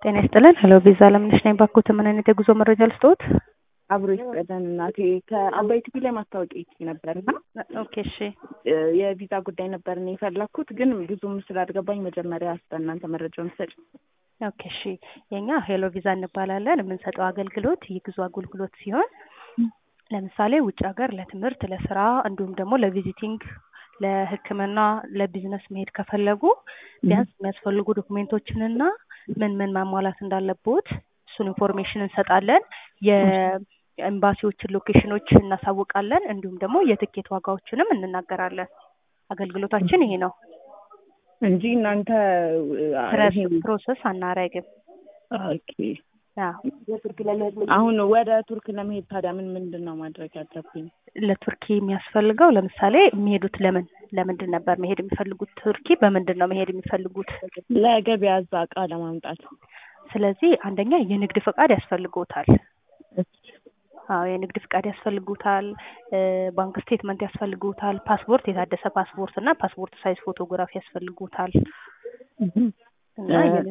ጤና ይስጥልን። ሄሎ ቪዛ አለምነሽ ነኝ። ባክዎት ምን አይነት የጉዞ መረጃ ልስጥዎት? አብሮ ይስጠልን እናቴ። ከአባይ ቲቪ ላይ ማስታወቂያ ይቺ ነበር እና ኦኬ እሺ። የቪዛ ጉዳይ ነበር እኔ የፈለግኩት፣ ግን ብዙም ስላልገባኝ መጀመሪያ በእናንተ መረጃውን ሰጭ። ኦኬ እሺ። የኛ ሄሎ ቪዛ እንባላለን። የምንሰጠው አገልግሎት የጉዞ አገልግሎት ሲሆን ለምሳሌ ውጭ ሀገር ለትምህርት፣ ለስራ እንዲሁም ደግሞ ለቪዚቲንግ ለሕክምና ለቢዝነስ መሄድ ከፈለጉ ቢያንስ የሚያስፈልጉ ዶክሜንቶችንና ምን ምን ማሟላት እንዳለቦት እሱን ኢንፎርሜሽን እንሰጣለን። የኤምባሲዎችን ሎኬሽኖች እናሳውቃለን። እንዲሁም ደግሞ የትኬት ዋጋዎችንም እንናገራለን። አገልግሎታችን ይሄ ነው። እንጂ እናንተ ፕሮሰስ አናረግም። ኦኬ። አሁን ወደ ቱርክ ለመሄድ ታዲያ ምን ምንድን ነው ማድረግ ያለብኝ? ለቱርኪ የሚያስፈልገው ለምሳሌ የሚሄዱት ለምን ለምንድን ነበር መሄድ የሚፈልጉት? ቱርኪ በምንድን ነው መሄድ የሚፈልጉት? ለገበያ እዛ እቃ ለማምጣት። ስለዚህ አንደኛ የንግድ ፈቃድ ያስፈልጎታል። አዎ የንግድ ፍቃድ ያስፈልጉታል። ባንክ ስቴትመንት ያስፈልጉታል። ፓስፖርት፣ የታደሰ ፓስፖርት እና ፓስፖርት ሳይዝ ፎቶግራፍ ያስፈልጉታል። እና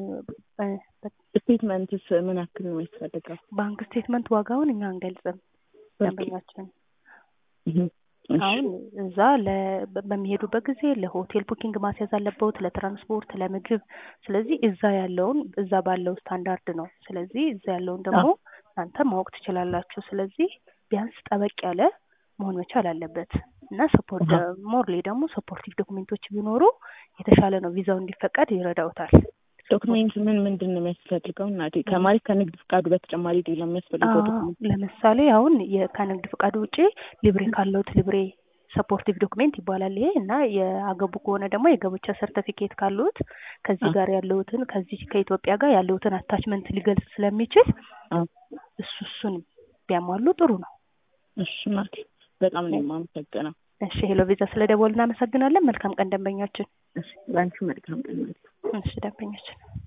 ስቴትመንትስ ምን ያክል ነው ያስፈልጋል? ባንክ ስቴትመንት ዋጋውን እኛ አንገልጽም። ደንበኛችን አሁን እዛ በሚሄዱበት ጊዜ ለሆቴል ቡኪንግ ማስያዝ አለበት፣ ለትራንስፖርት፣ ለምግብ። ስለዚህ እዛ ያለውን እዛ ባለው ስታንዳርድ ነው። ስለዚህ እዛ ያለውን ደግሞ እናንተ ማወቅ ትችላላችሁ። ስለዚህ ቢያንስ ጠበቅ ያለ መሆን መቻል አለበት እና ሰፖርት ሞርሌ ደግሞ ሰፖርቲቭ ዶክሜንቶች ቢኖሩ የተሻለ ነው። ቪዛው እንዲፈቀድ ይረዳውታል። ዶክሜንት ምን ምንድን ነው የሚያስፈልገው? እናቴ ከማለት ከንግድ ፍቃዱ በተጨማሪ ሌላ የሚያስፈልገው ዶክሜንት? ለምሳሌ አሁን ከንግድ ፍቃዱ ውጪ ሊብሬ ካለውት ሊብሬ ሰፖርቲቭ ዶክሜንት ይባላል ይሄ እና የአገቡ ከሆነ ደግሞ የጋብቻ ሰርተፊኬት ካሉት ከዚህ ጋር ያለውትን ከዚህ ከኢትዮጵያ ጋር ያለውትን አታችመንት ሊገልጽ ስለሚችል እሱ እሱን ቢያሟሉ ጥሩ ነው። እሺ እናቴ በጣም ነው የማመሰግነው። እሺ ሄሎ ቪዛ ስለ ደወል እናመሰግናለን። መልካም ቀን ደንበኛችን። እሺ ለአንቺ መልካም ቀን። እሺ ደንበኛችን